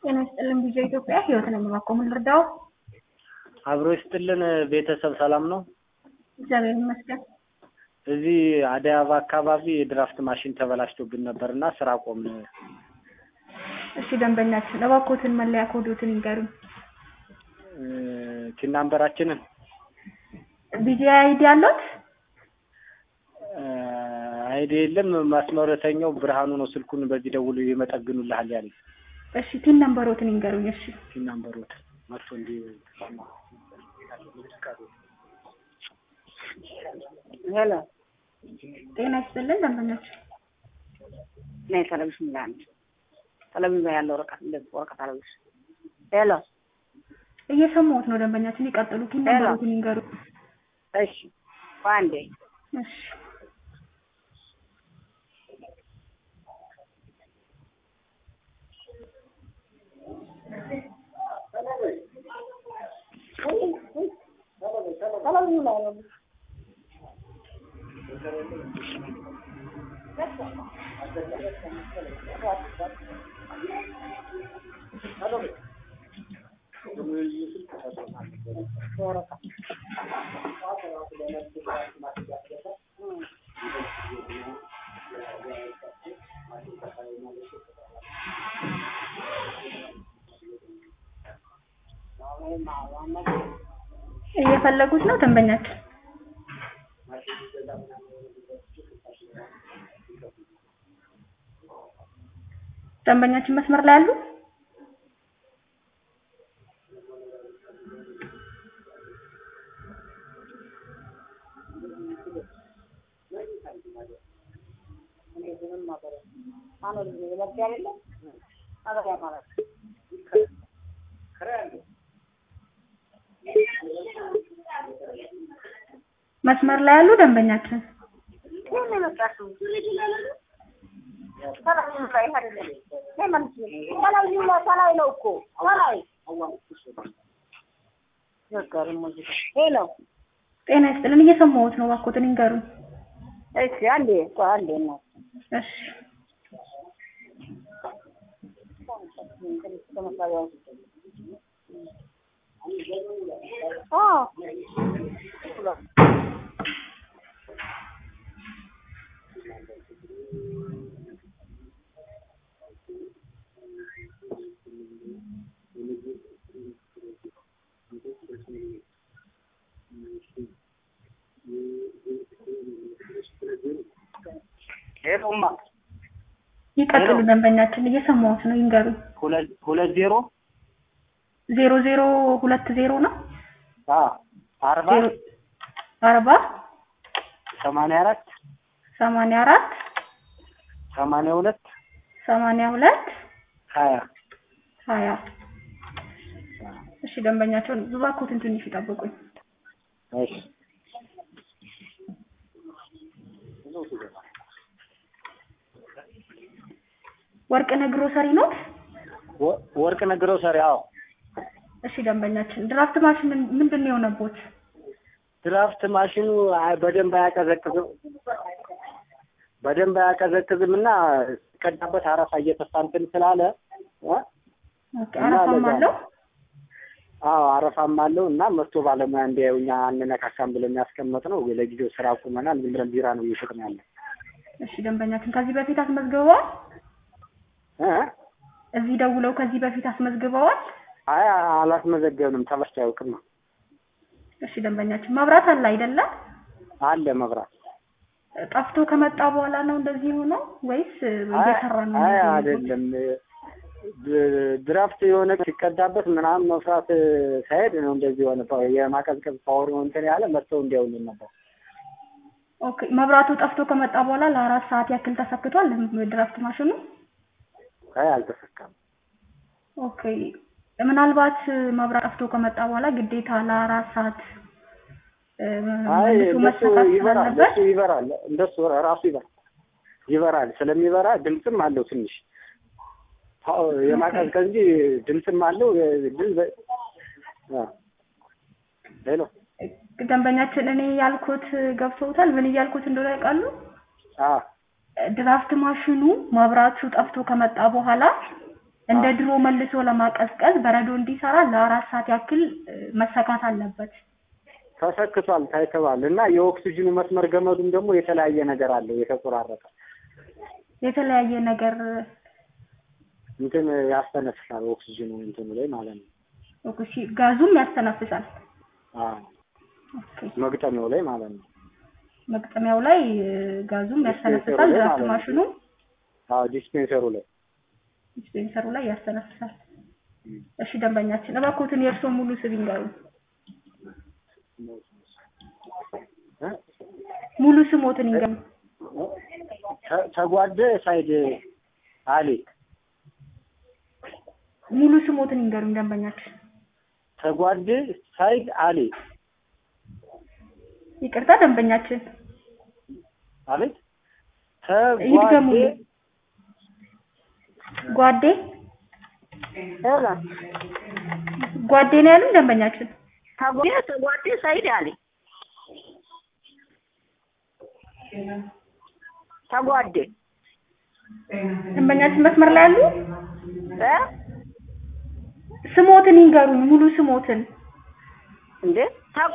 ጤና ይስጥልን ቪኦኤ ኢትዮጵያ ህይወት ነኝ እባክዎ ምን ልርዳዎ? አብሮ ይስጥልን ቤተሰብ ሰላም ነው? እግዚአብሔር ይመስገን። እዚህ አደይ አበባ አካባቢ የድራፍት ማሽን ተበላሽቶብን ነበር እና ስራ ቆምን። እሺ ደንበኛችን እባክዎትን መለያ ኮዶትን ይንገሩኝ። ቲን ናምበራችንን ቢጂአይ አይዲ አለዎት? አይዲ የለም ማስመረተኛው ብርሃኑ ነው ስልኩን በዚህ ደውሎ ይመጠግኑልሃል ያለኝ። እሺ ቲን ነምበሮትን ይንገሩኝ። እሺ ቲን ናምበሮት መጥቶ እንዲ ሄሎ ጤና ይስጥልን ደንበኛችን ነይ ቴሌቪዥን ላይ አንድ ቴሌቪዥን ላይ ያለው ወረቀት እንደዚህ ወረቀት አለብሽ። ሄሎ እየሰማሁት ነው ደንበኛችን ይቀጥሉ። ቲን ሄሎ። ነምበሮትን ይንገሩኝ። እሺ በአንዴ እሺ ቴሌቪዥን ላይ ነው። እየፈለጉት ነው ደንበኛችን? ደንበኛችን መስመር ላይ አሉ? መስመር ላይ ያሉ ደንበኛችን ምን ነው የመጣሽው? ቴሌቪዥን ላይ አይደለም። ነይ መልስ። ቴሌቪዥን ላይ ከላይ ነው እኮ ከላይ ነገሩ ሙዚቃ ሄሎ ጤና ይስጥልን እየሰማሁት ነው እባክዎትን ይንገሩኝ። እሺ አንዴ ቆይ አንዴ ነው እሺ ሄሎማ ይቀጥሉ ደንበኛችን እየሰማሁት ነው ይንገሩኝ። ሁለት ሁለት ዜሮ ዜሮ ዜሮ ሁለት ዜሮ ነው አ አርባ ዜሮ አርባ ሰማንያ አራት ሰማንያ አራት ሰማንያ ሁለት ሰማንያ ሁለት ሀያ ሀያ እሺ ደንበኛቸውን እባክዎትን ትንሽ ይጠብቁኝ። እሺ ወርቅነህ ግሮሰሪ ነው? ወ- ወርቅ ነግረው ሰሪ አዎ እሺ ደንበኛችን ድራፍት ማሽን ምን- ምንድን ነው የሆነቦት? ድራፍት ማሽኑ አይ- በደንብ አያቀዘቅዝም በደንብ አያቀዘቅዝም እና ሲቀዳበት አረፋ እየተፋ እንትን ስላለ እ? ኦኬ እና አረፋም ለዛ አለው? አዎ አረፋም አለው እና መጥቶ ባለሙያ እንዲያው እኛ አንነካካም ብለን ያስቀመጥ ነው። ለጊዜው ስራ ቁመናል። ዝም ብለን ቢራ ነው እየሸጥን ያለ እሺ ደንበኛችን ከዚህ በፊት አስመዝግበዋል? እ? እዚህ ደውለው ከዚህ በፊት አስመዝግበዋል? አይ አላስመዘገብንም። ተበስቶ አያውቅም ነው እሺ ደንበኛችን መብራት አለ አይደለም? አለ መብራት ጠፍቶ ከመጣ በኋላ ነው እንደዚህ ሆኖ ወይስ አይ እየሰራ ነው? አይ እንደዚህ የሆነው? አይደለም ድ- ድራፍት የሆነ ሲቀዳበት ምናምን መፍራት ሳይሄድ ነው እንደዚህ የሆነ ፓ- የማቀዝቀዝ ፓወር እንትን ያለ መጥተው እንዲያውልን ነበር። ኦኬ መብራቱ ጠፍቶ ከመጣ በኋላ ለአራት ሰዓት ያክል ተሰክቷል ድራፍት ማሽኑ? አይ አልተሰካም። ኦኬ ምናልባት መብራት ጠፍቶ ከመጣ በኋላ ግዴታ ለአራት ሰዓት እ፣ አይ መልሶ እንደሱ መሰካት ይበራል፣ ስላለበት እንደሱ ይበራል፣ እንደሱ ራሱ ይበራል ይበራል። ስለሚበራ ድምፅም አለው ትንሽ ፓ- የማቀዝቀዝ እንጂ ድምፅም አለው። ድል በ- አ ሄሎ ደንበኛችን እኔ ያልኩት ገብተውታል። ምን እያልኩት እንደሆነ ያውቃሉ? አ ድራፍት ማሽኑ መብራቱ ጠፍቶ ከመጣ በኋላ እንደ ድሮ መልሶ ለማቀዝቀዝ በረዶ እንዲሰራ ለአራት ሰዓት ያክል እ፣ መሰካት አለበት። ተሰክቷል ታይተዋል። እና የኦክሲጅኑ መስመር ገመዱም ደግሞ የተለያየ ነገር አለው የተቆራረጠ የተለያየ ነገር እንትን ያስተነፍሳል ኦክሲጅኑ እንትኑ ላይ ማለት ነው። ኦኬ፣ ሲ- ጋዙም ያስተነፍሳል። አዎ ኦኬ። መግጠሚያው ላይ ማለት ነው። መግጠሚያው ላይ እ፣ ጋዙም ያስተነፍሳል። ላይ ድራፍት ማለት ነው። ማሽኑ አዎ ዲስፔንሰሩ ላይ ዲስፔንሰሩ ላይ ያስተነፍሳል። እሺ ደንበኛችን እባክዎትን የእርስዎ ሙሉ ስም ይንገሩ። እ? ሙሉ ስሞትን ይንገሩ። ተ- ተጓደ ሳይድ አሊ ሙሉ ስሞትን ይንገሩኝ ደንበኛችን። ተጓደ ሳይድ አሊ ይቅርታ ደንበኛችን አቤት ይድገሙ። ተጓደ ጓዴ ሄሎ ጓዴ ነው ያሉኝ ደንበኛችን። ተጓዴ ተጓዴ ሰይድ አሊ ተጓዴ ደንበኛችን መስመር ላይ ያሉ እ ስሞትን ይንገሩኝ። ሙሉ ስሞትን እንዴ ተ-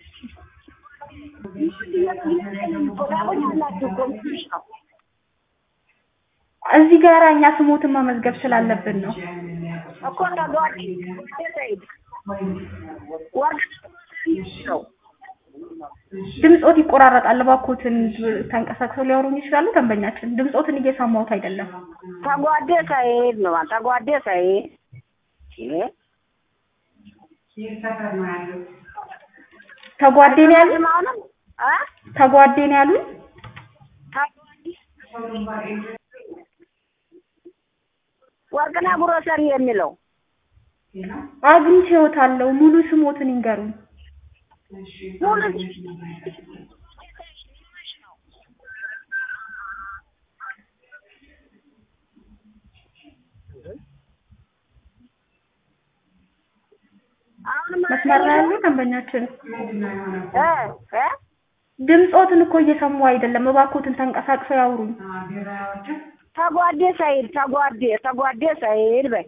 ያላችሁ እኮ ትንሽ ነው። እዚህ ጋር እኛ ስሞትን መመዝገብ ስላለብን ነው። እኮ ተጓዴ ሰይድ ወርቅ ነው ድምጾት ይቆራረጣል። እባክዎትን ተንቀሳቅሰው ሊያወሩኝ ይችላሉ? ደንበኛችን ድምጾትን እየሰማሁት አይደለም። ተጓዴ ሰይድ ነው ተጓዴ ሰይድ እ ተጓዴ ነው ያሉኝ። አሁንም እ ተጓዴ ነው ያሉኝ። ወርቅነህ ግሮሰሪ የሚለው አግኝቼዎታለሁ። ሙሉ ስሞትን ይንገሩኝ። ሙሉ አሁንም መስመር ላይ ያሉ ደንበኛችን እ እ ድምጾትን እኮ እየሰሙ አይደለም። እባክዎትን ተንቀሳቅሰው ያውሩኝ። ተጓዴ ሰይድ ተጓዴ ተጓዴ ሰይድ በይ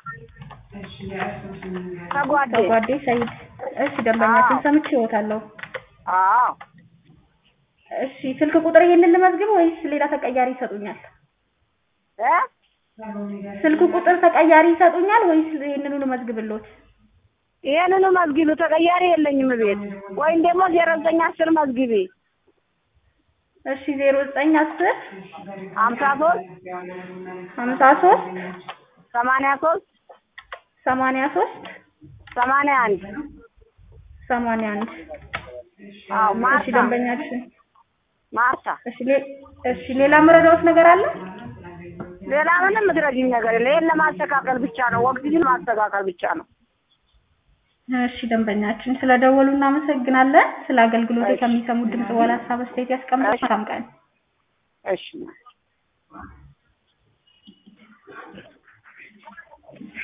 ተጓዴ ተጓዴ ሰይድ። እሺ ደንበኛችን ሰምቼዎታለሁ። አዎ እሺ ስልክ ቁጥር ይሄንን ልመዝግብ ወይስ ሌላ ተቀያሪ ይሰጡኛል? እ ስልክ ቁጥር ተቀያሪ ይሰጡኛል ወይስ ይሄንኑ ልመዝግብልዎት? ይሄንኑ መዝግቢ ተቀያሪ የለኝም ቤት ወይም ደግሞ ዜሮ ዘጠኝ አስር መዝግቢ እሺ ዜሮ ዘጠኝ አስር ሀምሳ ሶስት ሀምሳ ሶስት ሰማንያ ሶስት ሰማንያ ሶስት ሰማንያ አንድ ሰማንያ አንድ አዎ እሺ ማርታ ደንበኛችን ማርታ እሺ ሌ- እሺ ሌላ መረዳዎት ነገር አለ? ሌላ ምንም ምትረጂኝ ነገር የለ ይሄን ለማስተካከል ብቻ ነው ወቅትሽን ማስተካከል ብቻ ነው እሺ ደንበኛችን ስለደወሉ እናመሰግናለን። ስለ አገልግሎት ከሚሰሙት ድምጽ በኋላ ሀሳብ አስተያየት ያስቀምጡ። መልካም ቀን። እሺ